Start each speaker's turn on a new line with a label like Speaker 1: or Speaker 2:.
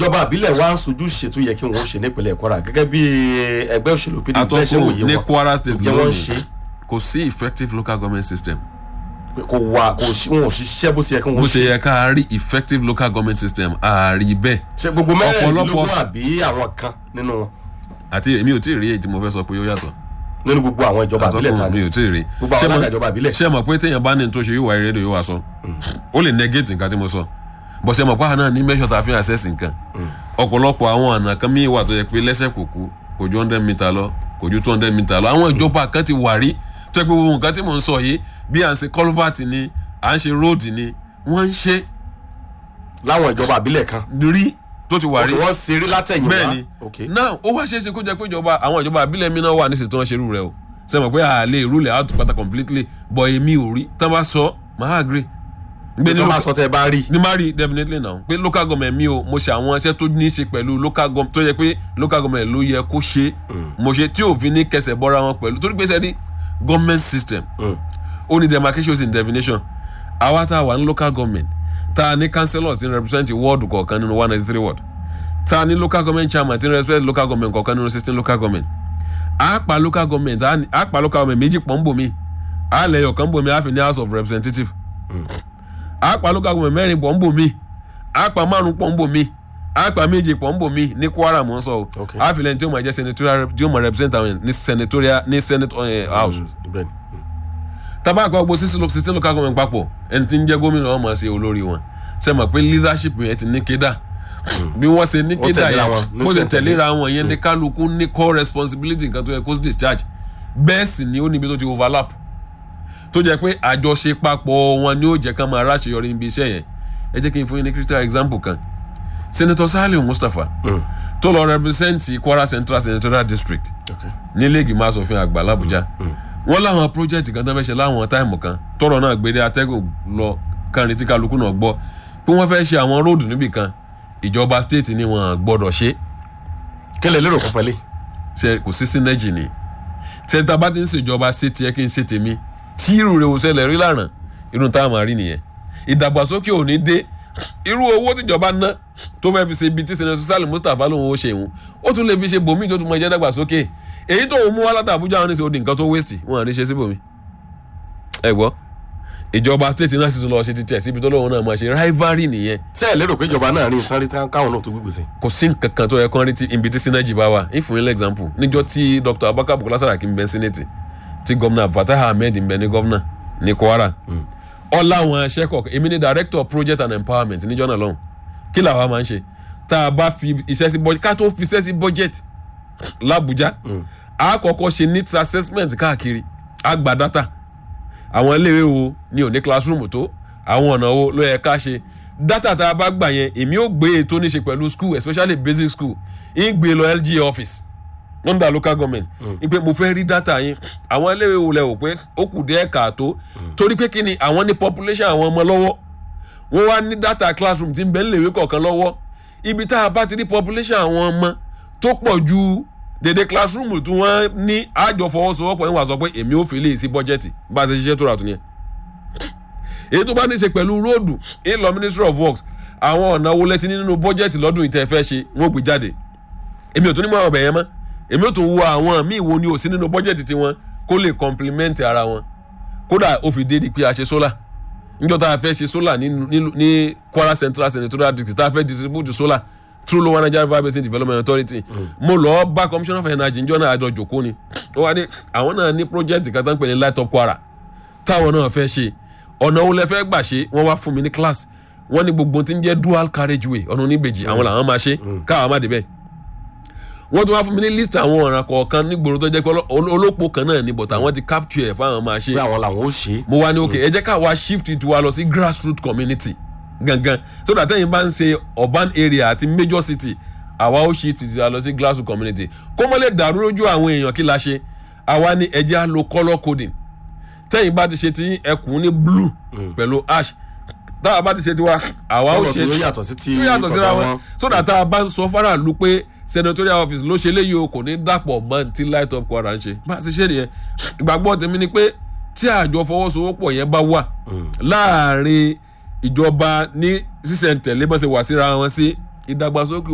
Speaker 1: ìjọba àbílẹ̀ wa ń sojú ṣètò yẹ kí wọ́n ṣe nípínlẹ̀ kwara gẹ́gẹ́ bí ẹgbẹ́ òṣèlú pdp bẹ́ẹ̀ ṣe
Speaker 2: àtọ́kù
Speaker 1: wòye
Speaker 2: ní
Speaker 1: wọn
Speaker 2: kwara state
Speaker 1: ǹjẹ́ wọ́n ń
Speaker 2: lónìí
Speaker 1: ṣe
Speaker 2: kò sí effective local government system
Speaker 1: pé kò wà kò sí wọn ò ṣiṣẹ́ bó ṣe yẹ kí
Speaker 2: bó
Speaker 1: wọ́n
Speaker 2: ṣe
Speaker 1: ṣe
Speaker 2: yẹ ká rí effective local government system ààrí bẹ́ẹ̀
Speaker 1: ṣe gbogbo mẹ́rẹ̀ẹ́dínlógún
Speaker 2: ọ̀pọ̀lọpọ̀-
Speaker 1: àbí àwọn kan nínú wọn
Speaker 2: àti èmi ò tí ì rí èyí tí mo fẹ́ sọ pé ó yàtọ̀
Speaker 1: nínú gbogbo àwọn ìjọba àbílẹ̀ ta
Speaker 2: àtọ́kùn mi
Speaker 1: ni
Speaker 2: ò tí ì rí
Speaker 1: gbogbo
Speaker 2: Ṣé
Speaker 1: àwọn
Speaker 2: mo-
Speaker 1: alága ìjọba àbílẹ̀
Speaker 2: ṣé mọ̀ pé téèyàn bá ní tó ṣe yóò wá rédíò yóò wá sọ ó lè negate nǹkan tí mo sọ bó ṣe mọ̀ pé àwọn náà ní measure tá a fi ń access nǹkan ọ̀pọ̀lọpọ̀ àwọn ọ̀nà kan míì wà tó yẹ pé lẹ́sẹ̀ kò kú kò ju hundred meter lọ kò ju two hundred meter lọ àwọn ìjọba kan ti wà rí tó yẹ pé gbogbo nǹkan tí mò ń sọ yìí bí à ń ṣe culvert ni à ń ṣe road ni wọ́n ń ṣe
Speaker 1: láwọn ìjọba àbílẹ̀ kan
Speaker 2: rí tó ti wà rí
Speaker 1: òkè wọ́n ṣeré látẹ̀yìn
Speaker 2: bẹ́ẹ̀
Speaker 1: wá
Speaker 2: ni
Speaker 1: ok
Speaker 2: now ó wá ṣeé ṣe kó jẹ́ pé ìjọba àwọn ìjọba àbílẹ̀ mi náà wà nísìsiyìí tí wọ́n ṣerú rẹ̀ o ṣe mọ̀ pé a lè rule out pátá completely but èmi ò rí tán bá sọ máa agree gbé
Speaker 1: tí
Speaker 2: ní
Speaker 1: wọ́n bá
Speaker 2: local
Speaker 1: sọ tẹ́ ẹ bá rí
Speaker 2: ní má rí definitely now pé local government mi o mo ṣe àwọn iṣẹ́ tó ní í ṣe pẹ̀lú local government tó yẹ pé local government ló yẹ kó ṣe mo ṣe tí òfin ní kẹsẹ̀ bọ́ra wọn pẹ̀lú torí pé sẹ́ni government system ó ní demarcations in definition àwa tá a wà ní local government tá a ní councillors tí ń represent ward kọ̀ọ̀kan nínú one ninety three ward tá a ní local government chairman tí ń represent local government kọ̀ọ̀kan nínú sixteen local government a pa local government a ní- a pa local government méjì pọ̀ ń bò mí a lẹ̀yọ̀ kan bò mí a fi ní house of representative a pa local government mẹ́rin pọ̀ ń bò mí a pa márùn pọ̀ ń bò mí a pa méje pọ̀ ń bò mí ní kwara mò ń sọ o
Speaker 1: Okay.
Speaker 2: a fi lẹ́yìn tí ó máa jẹ́ senatorial tí ó máa represent àwọn ní senatorial ní senate eh, house
Speaker 1: bẹ́ẹ̀ ni.
Speaker 2: tabakọ gbogbo sixteen local government papọ̀ ẹni tí ń jẹ́ gómìnà wọn máa ṣe olórí wọn ṣe mọ̀ pé leadership yẹn ti ní kéda bí wọ́n ṣe ní
Speaker 1: Wọ́n
Speaker 2: kéda
Speaker 1: tẹ̀léra
Speaker 2: yẹn
Speaker 1: wọn, ní
Speaker 2: bó ṣe
Speaker 1: sẹ̀ǹtẹ̀lé.
Speaker 2: tẹ̀léra wọn yẹn ní kálukú ní core responsibility nǹkan tó yẹ kó discharge bẹ́ẹ̀ sì ni ó níbi tó ti overlap tó jẹ́ pé àjọṣe papọ̀ wọn ni ó jẹ́ ká máa ráṣeyọrí níbi iṣẹ́ yẹn ẹ jẹ́ kí n fún yín ní critical example kan senator Saliu Mustapha tó lọ represent Kwara Central Senatorial District
Speaker 1: ok
Speaker 2: nílé ìgbìmọ̀ asòfin àgbà làbújá wọ́n láwọn project kan tó fẹ́ ṣe láwọn táìmù kan tọrọ náà gbé dé atẹ́gùn lọ kárin tí kálukú náà gbọ́ pé wọ́n fẹ́ ṣe àwọn róòdù níbì kan ìjọba state ni wọ́n gbọ́dọ̀ ṣe
Speaker 1: kí lè lérò kọfẹ́ lé
Speaker 2: ṣe kò sí synergy ni sẹ́ńtà bá ti ń ṣèjọba state yẹ kí n ṣe tèmi tí irú rẹ̀ ò ṣẹlẹ̀ rí lànà irú táwọn máa rí nìyẹn ìdàgbàsókè ò ní dé irú owó tíjọba ná tó fẹ́ fi ṣe ibi tí senator Saliu Mustapha lòun ó ṣe ìhun ó tún lè fi ṣe bòmí tó tún mọ ẹjẹ́ dàgbàsókè èyí tó ń mú wá láti Àbújá wọn ní sọ di nǹkan tó waste wọn à ní ṣe síbòmí. ẹ gbọ́ ìjọba state náà sì tún lọ ṣe ti tẹ̀ síbi tó lóun náà máa ṣe rivalry nìyẹn
Speaker 1: ṣé ẹ lérò pé ìjọba náà rí nǹkan rí tán káwọn náà tó gbégbèsè
Speaker 2: kò sí nǹkan kan tó yẹ kán rí tí ibi tí synergy bá wà ìfún ilé example níjọ́ tí Dr. Abubakar Bukola Saraki ń bẹ senate tí gómìnà Fatai Ahmed ń bẹ ní gómìnà ní Kwara ọláwọn aṣẹ́kọ̀ọ́ èmi ni director project and empowerment níjọ́ náà lọ́hùn kí làwa máa ń ṣe tá a bá fi iṣẹ́ sí budget ká tó fi iṣẹ́ sí budget l'Abuja a kọ́kọ́ ṣe needs assessment káàkiri a gba data àwọn iléèwé wo ni ò ní classroom tó àwọn ọ̀nà wo ló yẹ ká ṣe data tá a bá gbà yẹn èmi ò gbé ètò níṣe pẹ̀lú school especially basic school ń gbé lọ LG office under local government ń pé mo fẹ́ rí data yín àwọn iléèwé wo lẹ wò pé ó kù díẹ̀ káàtó torí pé kí ni àwọn ní population àwọn ọmọ lọ́wọ́ wọ́n wá ní data classroom tí ń bẹ níléèwé kọ̀ọ̀kan lọ́wọ́ ibi tá a bá ti rí population àwọn ọmọ tó pọ̀ ju dédé classroom tí wọ́n ní àjọ fọwọ́sowọ́pọ̀ yín wà sọ pé èmi ò fi lè sí bọ́jẹ́tì bá a ṣe ṣiṣẹ́ tó rà tó yẹn èyí tó bá ní í ṣe pẹ̀lú róòdù ìlọ ministry of works àwọn ọ̀nà wo lẹ́tí nínú bọ́jẹ́tì lọ́dún ìtẹ́ fẹ́ ṣe wọ́n gbé jáde èmi ò tún ní mọ ọbẹ̀ yẹn mọ́ èmi ò tún wo àwọn míì wo ni ò sí nínú bọ́jẹ́tì tiwọn kó lè complement ara wọn kódà ó fi dé di pé a ṣe solar níjọ́ tá a fẹ́ ṣe solar ní ní- ní Kwara Central Senatorial District tá a fẹ́ distribute solar through lower Nigeria River Basin Development Authority mo lọ bá commissioner for energy njọ́ náà àjọ jòkó ni ó wá ní àwọn náà ní project kan tó ń pè ní light up Kwara táwọn náà fẹ́ ṣe ọ̀nà wo lẹ fẹ́ gbà ṣe wọ́n wá fún mi ní class wọ́n ní gbogbo tí ń jẹ́ dual carriage way ọ̀nà oníbejì àwọn làwọn máa ṣe káwọn má débẹ̀ wọ́n tún wá fún mi ní list àwọn ọ̀ràn kọ̀ọ̀kan nígboro tó jẹ́ pé oló- olópo kan náà ni but àwọn ti capture ẹ̀ fáwọn máa ṣe
Speaker 1: pé àwọn làwọn ó ṣe é
Speaker 2: mo wá ní ok ẹ jẹ́ ká wá shift it wa lọ sí grassroot community gangan so that ẹ̀yin bá ń ṣe urban area àti major city àwa ó shift it wa lọ sí grassroot community kó mọ́ lè dàrú lójú àwọn èèyàn kí la ṣe àwa ní ẹ jẹ́ á lo colour coding tẹ́yìn bá ti ṣe ti ẹkùn ní blue pẹ̀lú ash táwa bá ti ṣe tiwa àwa ó
Speaker 1: ọ̀rọ̀ tí
Speaker 2: ṣe
Speaker 1: ó yàtọ̀ sí ti
Speaker 2: tí ó yàtọ̀ síra
Speaker 1: tọ̀dọ̀
Speaker 2: wọn so that tá a bá ń sọ faraàlú pé senatorial office ló ṣe léyìí o kò ní dàpọ̀ mọ́ tí light up Kwara ń ṣe bá a ṣe ṣe nìyẹn ìgbàgbọ́ tèmi ni pé tí àjọ fọwọ́sowọ́pọ̀ yẹn bá wà láàrin ìjọba ní sísẹ̀ntẹ̀lé bá ṣe wà síra wọn sí ìdàgbàsókè